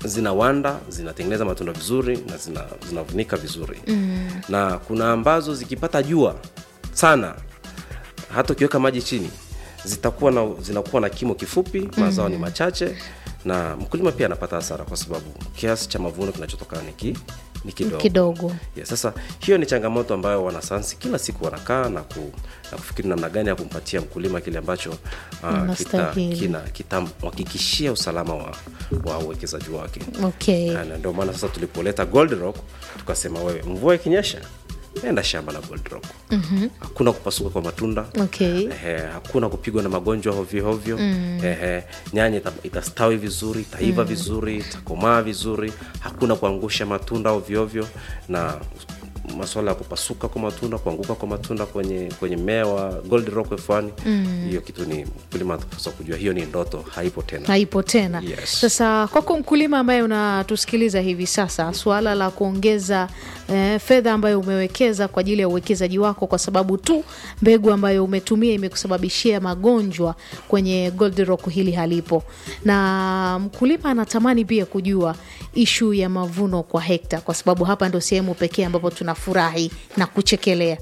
zina wanda zinatengeneza matunda vizuri na zina, zinavunika vizuri mm. na kuna ambazo zikipata jua sana hata ukiweka maji chini zitakuwa na zinakuwa na kimo kifupi mazao ni machache na mkulima pia anapata hasara kwa sababu kiasi cha mavuno kinachotokana ni ki, ni kidogo kidogo yeah, sasa hiyo ni changamoto ambayo wanasayansi kila siku wanakaa na, ku, na kufikiri namna gani ya kumpatia mkulima kile ambacho uh, kita- Inastahili. kina kitamhakikishia usalama wa, wa uwekezaji wake okay Na ndio maana sasa tulipoleta gold rock tukasema wewe mvua ikinyesha enda shamba la gold rock mm-hmm. hakuna kupasuka kwa matunda okay Ehe, hakuna kupigwa na magonjwa hovyohovyo mm. nyanya ita, itastawi vizuri itaiva mm. vizuri itakomaa vizuri hakuna kuangusha matunda ovyoovyo na masuala ya kupasuka kwa matunda kuanguka kwa matunda kwenye kwenye mmea wa gold rock F1 hiyo kitu ni mkulima atapaswa kujua hiyo ni ndoto haipo tena haipo tena Yes. sasa kwako mkulima ambaye unatusikiliza hivi sasa suala la kuongeza eh, fedha ambayo umewekeza kwa ajili ya uwekezaji wako kwa sababu tu mbegu ambayo umetumia imekusababishia magonjwa kwenye gold rock hili halipo na mkulima anatamani pia kujua ishu ya mavuno kwa hekta kwa sababu hapa ndo sehemu pekee ambapo tunafurahi na kuchekelea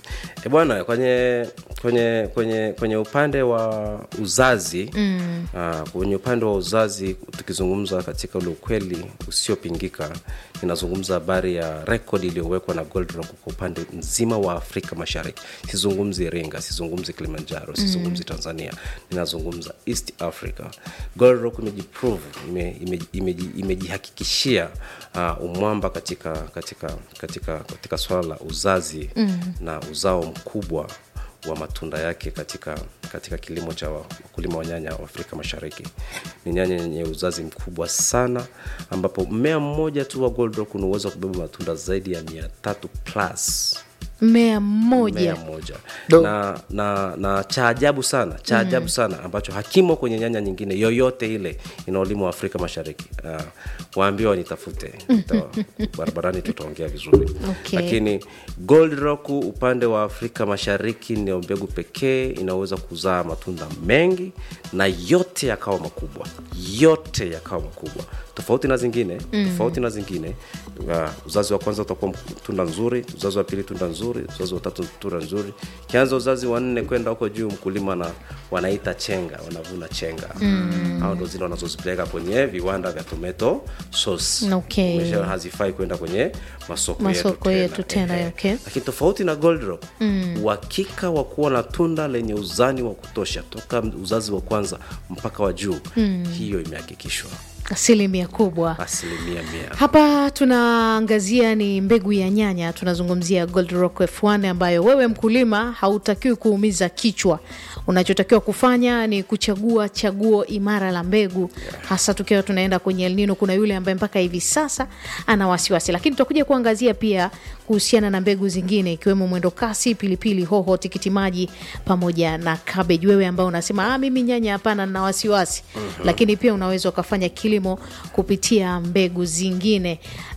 E bwana, kwenye kwenye kwenye kwenye upande wa uzazi mm. uh, kwenye upande wa uzazi tukizungumza katika ule ukweli usiopingika, ninazungumza habari ya rekodi iliyowekwa na Gold Rock kwa upande mzima wa Afrika Mashariki. Sizungumzi Iringa, sizungumzi Kilimanjaro, sizungumzi Tanzania, ninazungumza East Africa. Gold Rock imejiprove, ime- ime- imeji- imejihakikishia uh, umwamba katika katika katika katika swala la uzazi mm. na uzao mkubwa wa matunda yake katika katika kilimo cha wakulima wa nyanya wa Afrika Mashariki. Ni nyanya yenye uzazi mkubwa sana, ambapo mmea mmoja tu wa Gold Rock una uwezo wa kubeba matunda zaidi ya mia tatu plus mmea mmoja mmea mmoja Do. na, na, na cha ajabu sana cha ajabu sana ambacho hakimo kwenye nyanya nyingine yoyote ile inaolimwa Afrika Mashariki. Uh, waambie wanitafute Nita- barabarani, tutaongea vizuri Okay. lakini Gold Rock upande wa Afrika Mashariki ndio mbegu pekee inaweza kuzaa matunda mengi na yote yakawa makubwa, yote yakawa makubwa, tofauti na zingine tofauti na zingine. Uh, uzazi wa kwanza utakuwa tunda nzuri, uzazi wa pili tunda nzuri, uzazi wa tatu tunda nzuri. Kianza uzazi wa nne kwenda huko juu, mkulima na wanaita chenga, wanavuna chenga mm. au ndo zile wanazozipeleka kwenye viwanda vya tomato sauce. Okay. Umesha- hazifai kwenda kwenye masoko, Masoko yetu tena, Ehe. okay. Lakini tofauti na Gold Rock uhakika wa kuwa na tunda lenye uzani wa kutosha toka uzazi wa kwanza mpaka wa juu hiyo imehakikishwa asilimia kubwa asilimia mia. hapa tunaangazia ni mbegu ya nyanya tunazungumzia gold rock f1 ambayo wewe mkulima hautakiwi kuumiza kichwa unachotakiwa kufanya ni kuchagua chaguo imara la mbegu hasa tukiwa tunaenda kwenye elnino kuna yule ambaye mpaka hivi sasa ana wasiwasi lakini tutakuja kuangazia pia kuhusiana na mbegu zingine ikiwemo mwendo kasi pilipili hoho tikiti maji pamoja na cabbage wewe ambao unasema ah, mimi nyanya hapana na wasiwasi lakini pia unaweza ukafanya kilimo kupitia mbegu zingine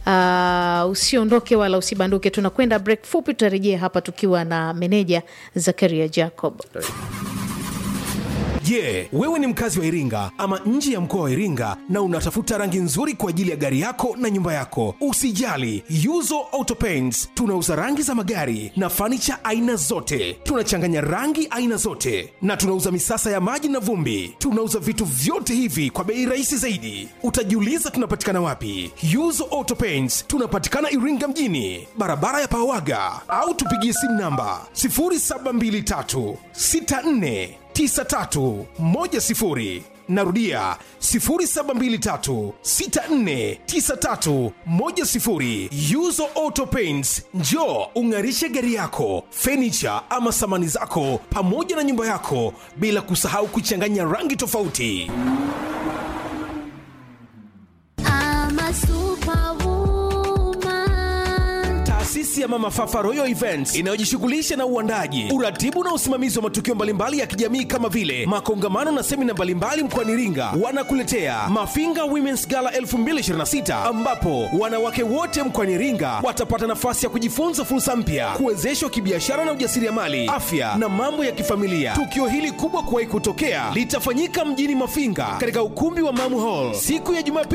uh, usiondoke wala usibanduke tunakwenda break fupi tutarejea hapa tukiwa na meneja zakaria jacob Je, wewe ni mkazi wa Iringa ama nje ya mkoa wa Iringa na unatafuta rangi nzuri kwa ajili ya gari yako na nyumba yako? Usijali, Yuzo Auto Paints tunauza rangi za magari na fanicha aina zote. Tunachanganya rangi aina zote na tunauza misasa ya maji na vumbi. Tunauza vitu vyote hivi kwa bei rahisi zaidi. Utajiuliza tunapatikana wapi? Yuzo Auto Paints tunapatikana Iringa mjini, barabara ya Pawaga, au tupigie simu namba 0723 64 9310 narudia 0723649310 yuzo auto paints njo ung'arishe gari yako fenicha ama samani zako pamoja na nyumba yako bila kusahau kuchanganya rangi tofauti I'm a superwoman. taasisi ya mama fafa royal events inayojishughulisha na uandaji uratibu na usimamizi wa matukio mbalimbali ya kijamii kama vile makongamano na semina mbalimbali mkoani iringa wanakuletea mafinga womens gala 2026 ambapo wanawake wote mkoani iringa watapata nafasi ya kujifunza fursa mpya kuwezeshwa kibiashara na ujasiriamali afya na mambo ya kifamilia tukio hili kubwa kuwahi kutokea litafanyika mjini mafinga katika ukumbi wa mamu hall siku ya jumapili